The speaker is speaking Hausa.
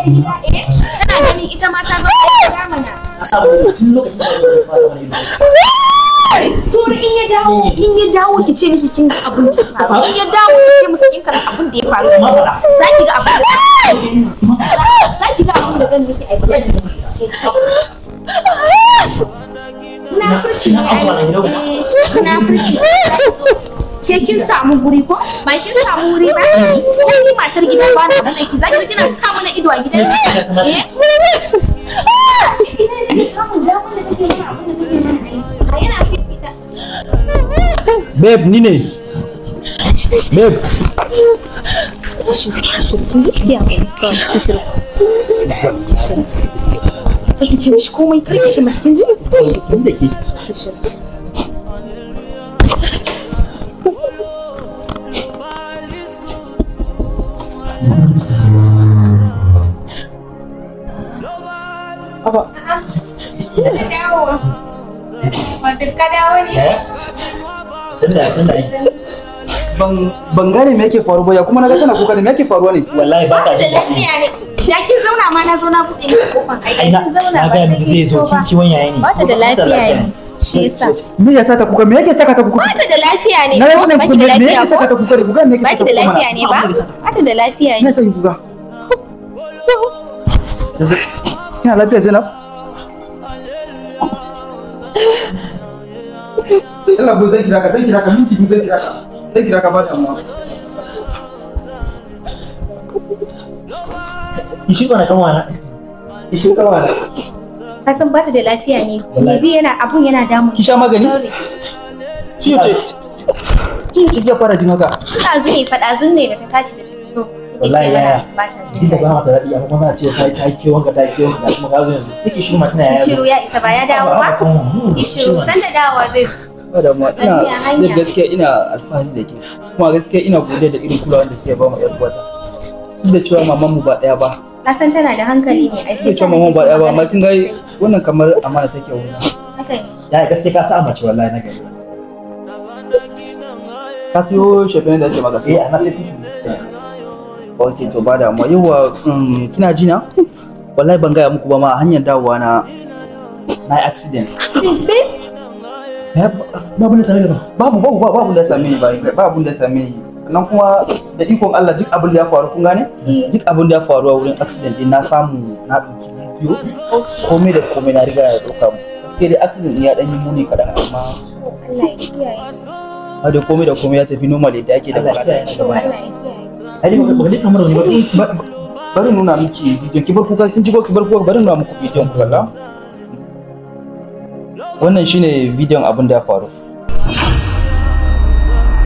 gida eh tana ganin ita ma ta zama yar gida mana a samu tun lokacin da ya fara mana ido Sura in ya dawo in ya dawo ki ce mishi kin ga abin da ya faru in ya dawo ki ce masa kin karanta abin da ya faru Ma faɗa. za ki ga abin da za ki ga abin da zan miki aiki na furshi ne Kina abuwa na gidan ai na furshi sai kin samu guri ko ba kin samu wuri ba ko ni matar gida ba na bane ki zaki kina samu na ido a gidan eh ina ne samu damar da take mana abin da take mana ai a yana fifita babe ni ne babe Kake ce mishi komai kai ce masa kin ji? Kin da ke Dawowa. Wata ka dawo ne? eh sanda sanda ban ban gane me yake faruwa ya kuma naga tana kuka ne me yake faruwa ne wallahi ba Ba ta da jin daɗi lafiya ne. Da kin zauna ma na zo na buɗe miki kofar ai ai na kin zauna na ba ga sai miki zai kin zo fito kin ba. kiwon yaya ne Ba ta da lafiya ne. Shi yasa. me yasa ta kuka me yake saka ta kuka Ba ta da lafiya ne. na ko? rasa Ba kuka ki da me lafiya yake saka ta ko? kuka ne kuka me yake Ba saka ki da ta kuka lafiya ne ba? Ba ta da lafiya me ne. yasa ki kuka Yanzu- kina lafiya Zainab Allah ko zan kira ka zan kira ka minti biyu zan kira ka zan kira ka ba da amma ki shi kana kan wana ki shi kan wana Ka san ba ta da lafiya ne. Wallahi. Me bi yana abun yana damun. Ki sha magani? Sorry. ciwo ce ciwo ce ya fara jin haka Ina zo ne faɗa zun ne da ta tashi da ta fito. Wallahi yaya. Ba ta jin jikin da ba daɗi. mata daɗi amma kuma ce ta yi ta yi kiwon ka ta yi kiwon ka kuma ka zo yanzu sai ki shi ma tana yaya Shiru ya isa ba ya dawo ba? Ishiru san da dawowa bai. ba da ma ina Tsakiya hanya. da gaskiya ina alfahari da ke kuma gaskiya ina godiya da irin kulawa da ke ba mu yar uwata duk da cewa maman mu ba daya ba Na san tana da hankali ne a duk shi da cewa maman mu ba daya ba amma kin ga wannan kamar amana take wuna Haka ne. ya gaske ka sa mace wallahi na gari ka siyo shafin da ake maka eh siyo ana sai tushu ok to ba da amma yawa mm, kina ji na wallahi ban gaya muku ba ma a hanyar dawowa na na yi accident Accident babe? babu ne same ba babu babu babu abun da ya same ni ba babu abun da ya same ni sannan kuma da ikon Allah duk abin da ya faru kun gane Eh. duk abin da ya faru a wurin accident din na samu na ɗauki bidiyo komai da komai na riga ya ɗauka mu gaskiya dai accident din ya ɗan yi muni kaɗan amma Allah ya kiyaye. har da komai da komai ya tafi normal yadda ake da Allah ya kiyaye bukata ni gaba Allah ya kiyaye. ai ba ba ne samu rauni ba Ba- ba- bari nuna miki bidiyon ki bar kuka kin ji ko ki bar kuka bari nuna muku bidiyon ku kalla wannan shine bidiyon abin da ya faru